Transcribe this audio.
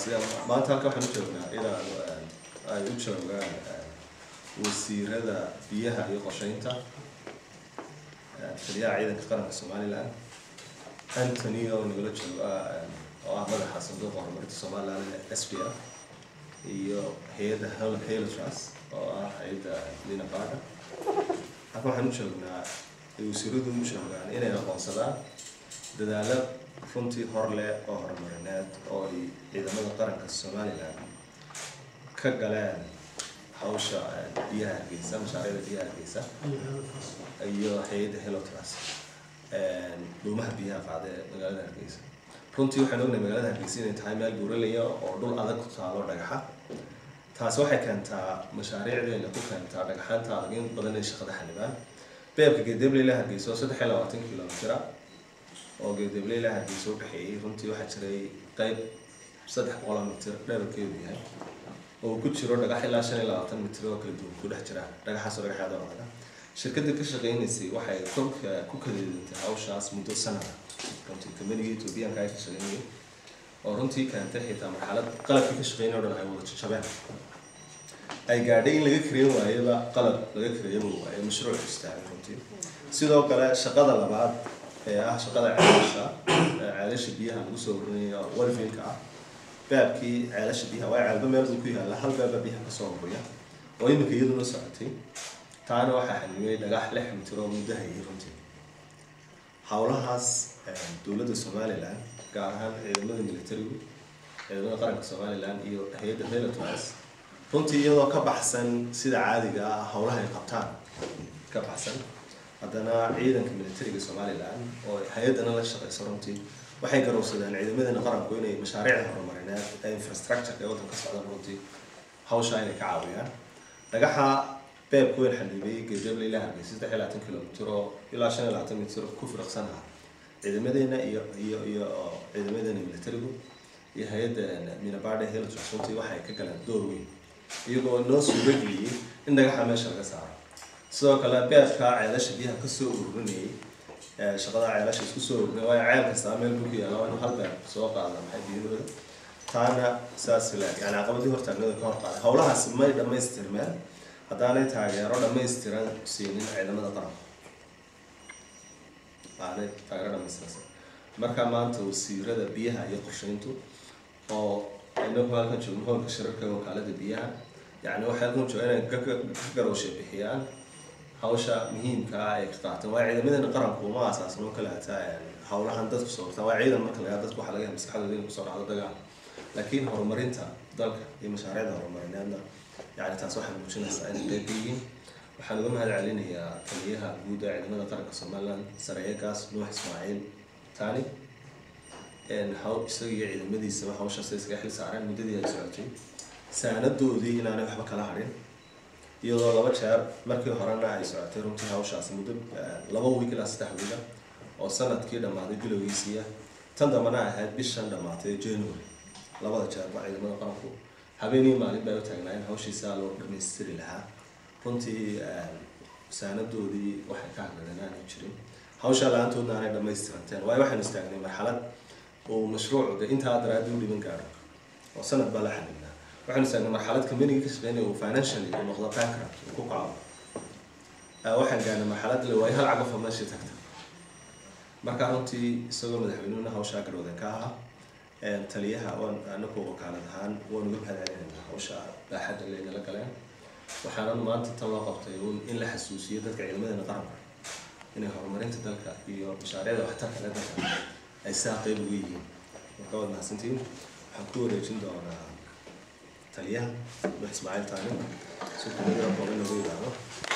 taasi maanta halka waxaan u joognaa inaan ay u joogaan wasiirada biyaha iyo qorsheynta taliyaha ciidanka qaranka somaliland antony oo nagala jooga oo ah madaxa sanduuqa horumarinta somaliland s p f iyo hay-adda heltras oo ah hay-adda lina baga halka waxaan u joognaa ay wasiiradu u joogaan inay aqoonsadaan dadaalo runtii hor leh oo horumarineed oo ay ciidamada qaranka somaliland ka galeen hawsha biyaha hargeysa mashaariicda biyaha hargeysa iyo hay-adda helotras dhuumaha biyaha qaada ee magaalada hargeysa runtii waxaan ognahay magaalada hargeysa inay tahay meel buuralaya oo dhul adag ku taalo dhagaxa taasi waxay keentaa mashaariicdeena ku keentaa dhagaxaanta adag in badan ay shaqada xanibaan beebka geedebleyla hargeysa oo saddex iyo labaatan kilomitira oo geedebleyla hargeysa u dhexeeyey runtii waxaa jiray qeyb saddex boqoloo mitir dherarkeedu yahay oo ku jiro dhagax ilaa shan iyo labaatan mitir oo kala duwan ku dhex jira dhagaxaasoo dhagaxaada wadaga shirkadda ka shaqeynaysay waxay kolka ku kadeedantay hawshaas muddo sanada runtii kamaniga ethoobiyaanka ay ka shaqeynayay oo runtii keentay xitaa marxalad qalabkii ka shaqeynay o dhan ay wada jajabeen ay gaadhay in laga kareyn waayaba qalab laga kareeyaba waaye mashruuc istaagay runtii sidoo kale shaqada labaad ee ah shaqada ceelasha ceelasha biyaha lagu soo urinayo walfiilka ah baabkii ceelasha biyaha waa ceelba meel buu ku yaalla hal baaba biyaha kasoo ururiya oo iminka iyaduna socotay taana waxaa xanimay dhagax lix mitir oo muddahayay runtii howlahaas dowladda somaliland gaar ahaan ciidamada militarigu ciidamada qaranka somaliland iyo hay-adda helotras runtii iyadoo ka baxsan sida caadiga ah howlaha ay qabtaan ka baxsan haddana ciidanka militariga somaliland oo hay-addana la shaqeyso runtii waxay garowsadeen ciidamadeena qaranku inay mashaariicda horumarineed ee infrastructure ee waddanka socdaan runtii hawsha inay ka caawiyaan dhagaxa beebka weyn xanibay geedable ilaa hargeysa saddex iyo labaatan kilomitir oo ilaa shan iyo labaatan mitir ku firaqsan ah ciidamadeena iyo iyo iyo ciidamadeena militarigu iyo hay-adda minabade heltras runtii waxay ka galeen door weyn iyagoo noo suurageliyey in dhagaxa meesha laga saaro sidoo kale beebka ceelasha biyaha kasoo ururinayay shaqada ceelasha isku soo ururinay waayo ceel kastaa meel buu ku yaalla waa inuu hal beeb soo qaada maxay biyadooda taana saas la yani caqabadii hortaagnada ka hor qaaday howlahaasi may dhamaystirmeen haddaanay taageero dhamaystiran siinin ciidamada qaranka aanay taageero dhamaystiran marka maanta wasiirada biyaha iyo qorsheyntu oo inagu halkan joogno hoolka shirarka wakaalada biyaha yani waxay halkan jooga inay ka garowsha bixiyaan hawsha muhiimka ah ay ka qaataan waa ciidamadeena qaranku uma asaasno kale hataa howlahan dadku soo wartaan waa ciidan marka lagaa dadku waxaa laga yahay maskaxdooda inay kusoo dhacdo dagaal laakiin horumarinta dalka iyo mashaariicda horumarineedna yani taas waxay muujinaysaa inay qeyb ka yihiin waxaan uga mahad celinayaa taliyaha guud ee ciidamada qaranka somaliland sareeyagaas nuux ismaaciil tani haw isaga iyo ciidamadiisaba hawshaas ay iskaga xil saareen muddadii ay socotay saanadoodii inaanay waxba kala hadhin iyadoo laba jeer markii horena ay socotay runtii hawshaas muddo laba wiig ilaa saddex wiiga oo sanadkii dhammaaday bilowgiisiiya tan dambana ahayd bishan dhammaatay january labada jeerba ciidamada qaranku habeenii maalin bay u taagnaayeen hawshiisa loo dhamaystiri lahaa runtii saanadoodii waxay ka hadladeen aanay jirin hawshaa la-aantoodna aanay dhamaystiranteen waayo waxaynu istaagnay marxalad uu mashruucu de intaa daraadi u dhiban gaaro oo sanad baa la xanibnaa waxaynu istaagnay marxalad companiga ka shaqeynaya uu financially uu noqdo bankrupt uu ku kaco waxaan gaarnay marxalad le waayo hal cagafo meeshii tagta marka runtii isagoo madaxweynuhuna hawshaa garwadan ka ahaa taliyaha waan anagu wakaalad ahaan waan uga mahadcelinayna hawsha baaxadda laynala galeen waxaanan maanta tan loo qabtay in la xasuusiyo dadka ciidamadeena qaranka inay horumarinta dalka iyo mashaariicda waxtarka le dalka ay saa qeyb uga yihiin marka waad mahadsantiin waxaan ku wareejin doonaa taliyaha nuux ismaaciil taani si kumadira kooban lagu yidhaahdo